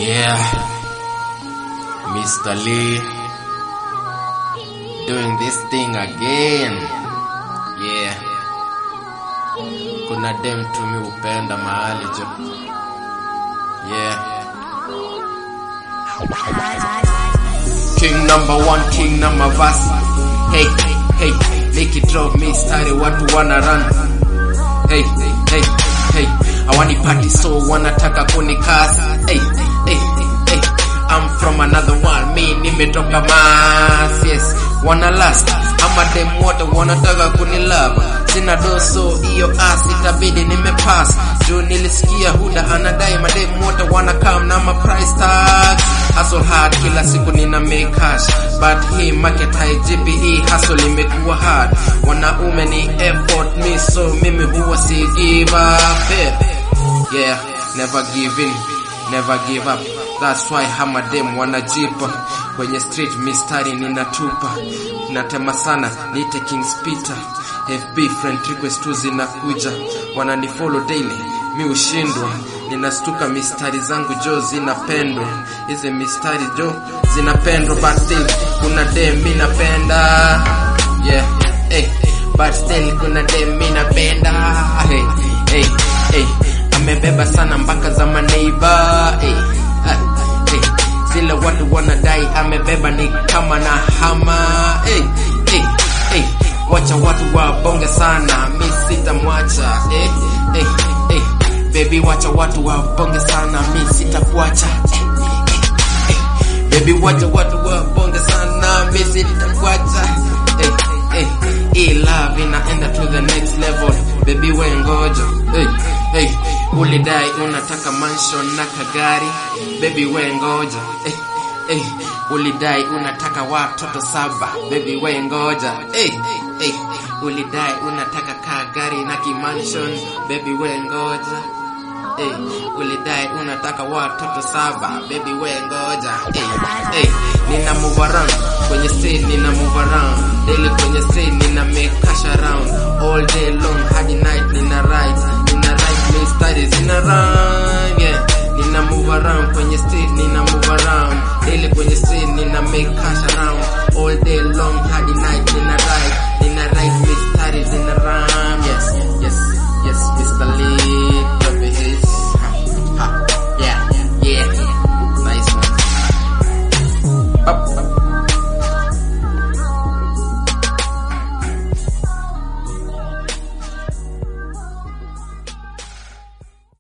Yeah, Mr. Lee doing this thing again. Yeah, kuna dem tumi upenda mahali jo. Yeah, king number one, king number verse. Hey, hey, make it drop me stari watu wana run. Hey, hey, hey, awani party so wanataka kunikasa. Hey, hey, hey, I'm from another world, me nimetoka Mars, yes, wanna last ama dem wote wanataka kunilava, sina doso hiyo ass itabidi nimepass juu nilisikia Huda anadai madem wote wana come na ma price tag hustle hard kila siku nina make cash but hii market high GPE hustle imekuwa hard wanaume ni effort me so mimi huwa si give up yeah. Yeah, never give in, never give up. That's why hama dem wanajipa kwenye street, mistari ninatupa, natema sana, niite King Peter. FB friend request tu zinakuja, wananifollow daily, mi ushindwa, ninastuka mistari zangu jo zinapendwa, hizi mistari jo zinapendwa, but still kuna dem mi napenda, yeah, hey, but still kuna dem mi napenda, hey, hey, hey amebeba sana mpaka za maneiba hey, ah, hey. Zile watu wanadai amebeba ni kama na hama hey, hey, hey. Wacha watu wabonge sana, mi sitamwacha hey, hey, hey. Baby wacha watu wabonge sana, mi sitakuacha hey, hey, hey. Baby wacha watu wabonge sana, mi sitakuacha hey, hey. Hii love inaenda to the next level, baby we ngoja hey, hey. Ulidai unataka mansion na kagari, baby we ngoja hey, hey. Ulidai unataka watoto saba, baby we ngoja hey, hey. Ulidai unataka kagari na kimansion, baby we ngoja Hey, ulidai unataka watoto saba baby we ngoja hey, hey, nina move around kwenye scene nina move around daily kwenye scene nina make cash around all day long hadi night nina write nina write me studies nina run